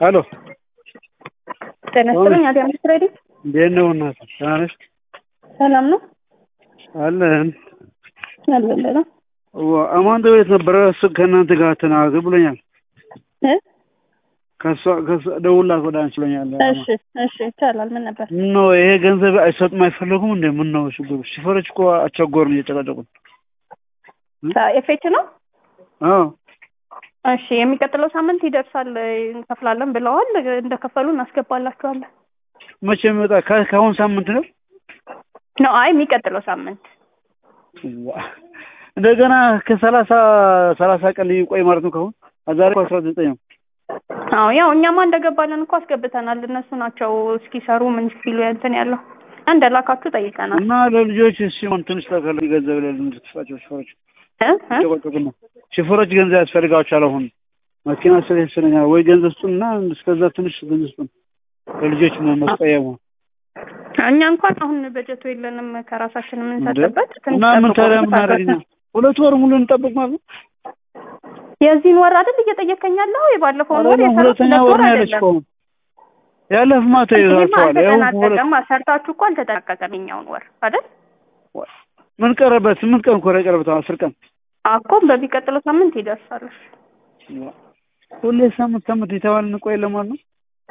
ሄሎ ጤና ይስጥልኝ። አዲ አምስት ሬዲ እንዴት ነው እናትህ? ደህና ነሽ? ሰላም ነው አለን። አልበለለ አማን ቤት ነበረ። እሱ ከእናንተ ጋር ተናገር ብሎኛል። እ ከሷ ከሷ ደውላት ወደ አንቺ ብሎኛል። እሺ እሺ ይቻላል። ምን ነበር? ምን ነው ይሄ ገንዘብ አይሰጡም አይፈለጉም እንዴ? ምን ነው ችግሩ? ሹፌሮች እኮ አስቸገሩን እየጨቀጨቁን። ኤፌች ነው። አዎ እሺ የሚቀጥለው ሳምንት ይደርሳል እንከፍላለን ብለዋል። እንደከፈሉ እናስገባላችኋለን። መቼ የሚወጣ ከ- ከአሁን ሳምንት ነው? ነው አይ የሚቀጥለው ሳምንት ዋ! እንደገና ከሰላሳ ሰላሳ ቀን ሊቆይ ማለት ነው። ከአሁን ዛሬ እኮ አስራ ዘጠኝ ነው። አዎ ያው እኛማ እንደገባለን እኮ አስገብተናል። እነሱ ናቸው እስኪሰሩ ምን ሲሉ እንትን ያለው እንደላካችሁ ጠይቀናል። እና ለልጆች ሲሆን ትንሽ ተከለ ገንዘብ ለልንድትፋቸው ሹፌሮች እ እ ጨቆጨቁና ሹፌሮች ገንዘብ ያስፈልጋቸዋል። አሁን መኪና ስለሰለኛ ወይ ገንዘብ ስጡንና እስከዛ ትንሽ ገንዘብ ስጡን ለልጆች መስቀየሙ እኛ እንኳን አሁን በጀቱ የለንም ከራሳችን የምንሰጥበት እና ምን ታዲያ ምን አደረግኛ? ሁለት ወር ሙሉ እንጠብቅ ማለት ነው። የዚህን ወር አይደል እየጠየቀኝ ያለው የባለፈውን ወር አይደለም፣ የሰሩት ሁለተኛ ሁለት ወር ወር ነው ያለች አይደለም። እኮ ያለፍ ማታ ይህማ ይዛቸዋል። ያው ሁለት አልተጠናቀቀም። ሰርታችሁ እኮ አልተጠናቀቀም የኛውን ወር አይደል? ምን ቀረበት? ስምንት ቀን እኮ ነው የቀረበት። አስር ቀን አኮ በሚቀጥለው ሳምንት ይደርሳል። ሁሌ ሳምንት ሳምንት የተባለ እንቆይ ለማለት ነው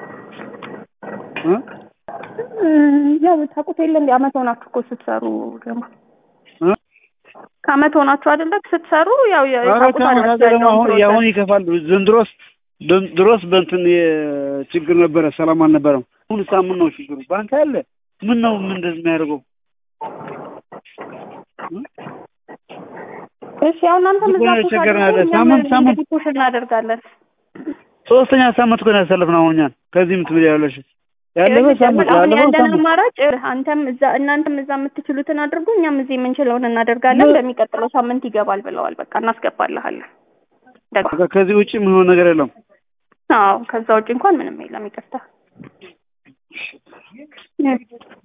እ? እም፣ ያው ታውቁት የለ እንደ አመት ሆናችሁ እኮ ስትሰሩ ደግሞ እ? ከአመት ሆናችሁ አይደለ ስትሰሩ ያው የ- ኧረ ታውቁት ከአመት አላችሁ ሀገር ደግሞ ያለውን አሁን ፕሮሰስ። የአሁን ይከፋል። ዘንድሮስ ድሮስ በእንትን ችግር ነበረ፣ ሰላም አልነበረም። አሁን ሳምንት ነው ችግሩ። ባንክ አለ ምን ነው ምን እንደዚህ የሚያደርገው እ? እሺ ያው እናንተ ዝም ብሎ ምዛ የቸገረን አለ። ሳምንት ሳምንት ፑሽ እናደርጋለን። ሶስተኛ ሳምንት እኮ ነው ያሳለፍነው። አሁን እኛን ከዚህ የምትብል ያለሽ ያለፈ ሳምንት አሁን ያለፈው ያለን ሳምንት አማራጭ አንተም እዛ እናንተም እዛ የምትችሉትን አድርጉ፣ እኛም እዚህ የምንችለውን እናደርጋለን። ምን? በሚቀጥለው ሳምንት ይገባል ብለዋል። በቃ እናስገባልሃለን። ደግሞ በቃ ከዚህ ውጭ የሚሆን ነገር የለም። አዎ ከዛ ውጭ እንኳን ምንም የለም። ይቅርታ